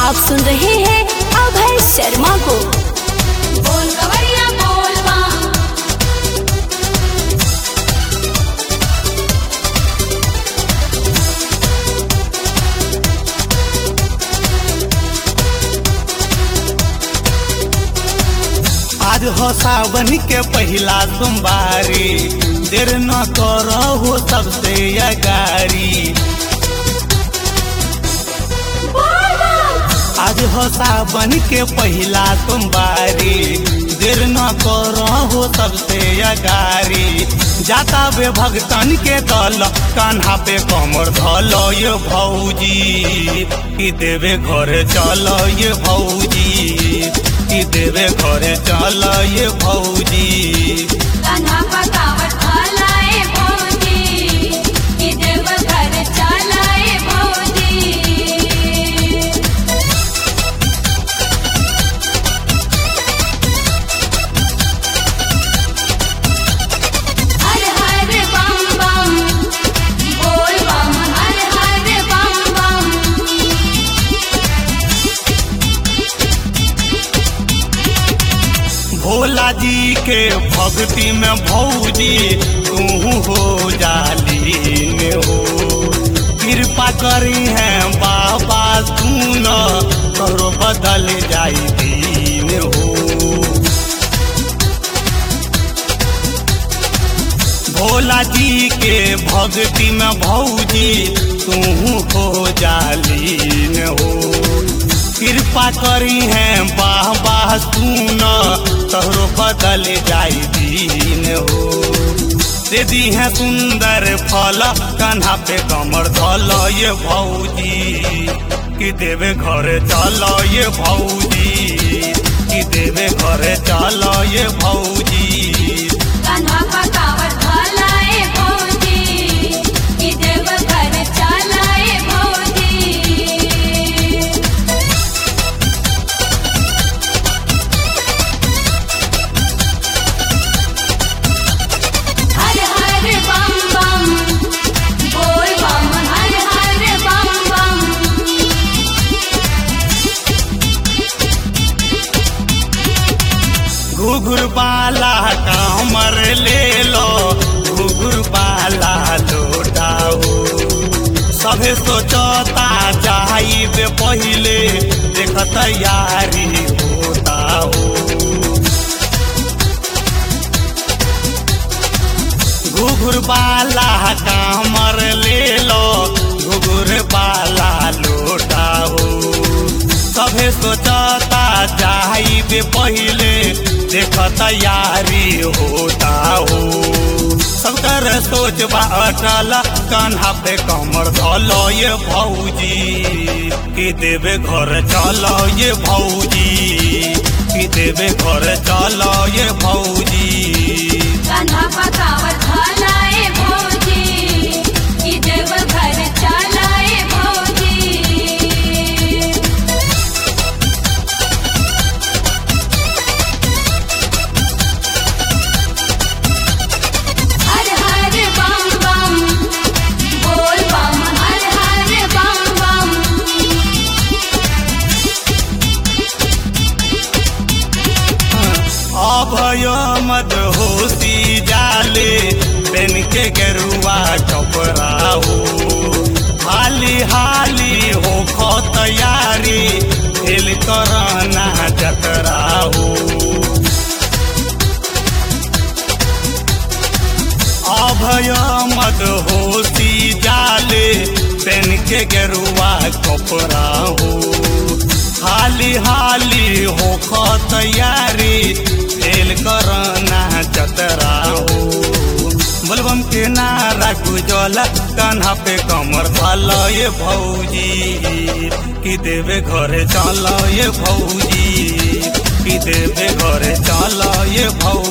आप सुन रहे हैं अभय शर्मा को बोल कवरिया बोल माँ आज हो सावन के पहिला सोमवारी देर न करहो सबसे अगारी आज हो सावन के पहिला सोमवारी देर न करहो सबसे अगारी जाता बे भगतन के दल कान्हा पे कमर धल ये भौजी कि देवे घर चल ये भौजी कि देवे घर चल ये भौजी कान्हा पकावट खालाए भौजी कि देव घर चलाए भौजी हर हर बम बम बोल बम हर हर बम बम भोला जी के भक्ति में भौजी तू हो जालीन हो कृपा करी है बाबा सुन करो बदल जाई दीन हो भोला जी के भक्ति में भौजी तू हो जालीन हो कृपा करी है बाह बाह सुन तोहरो बदल जाई दीन हो दे दी है सुंदर फल कान्हा पे कमर धल ये भौजी कि देवे घर चल ये भौजी कि देवे घर चल ये भौजी कान्हा पकावट खालाए भौजी कि देव घर चलाए भौजी हर हर बम बम बोल बम हर हर बम बम घुघुर बाला कामर ले लो घुघुर बाला लौटाओ सभे सोचता जाइबे पहिले देख तैयारी होता हो घुघुर बाला कामर ले लो घुघुर बाला लौटाओ सभे सोचता जाइबे पहिले देख तैयारी होता हो सबकर सोच बा अटल कान्हा पे कमर धल ये भौजी कि देवे घर चल ये भौजी कि देवे घर चल ये भौजी कान्हा पकावट खालाए भौजी कि देव घर चलाए भौजी हर हर बम बम बोल बम हर हर बम बम अभय मद होशी जाले पेन के गेरुआ कपड़ा हो हाली हाली हो खो तैयारी खेल करना जतरा हो अभय मद होशी जाले पेन के गेरुआ कपड़ा हो हाली हाली हो खो तैयारी फेल करना जतरा हो बोलबम के नारा गुजल कान्हा पे कमर धल ये भौजी कि देवे घरे चल ये भौजी कि देवे घरे चल ये भौजी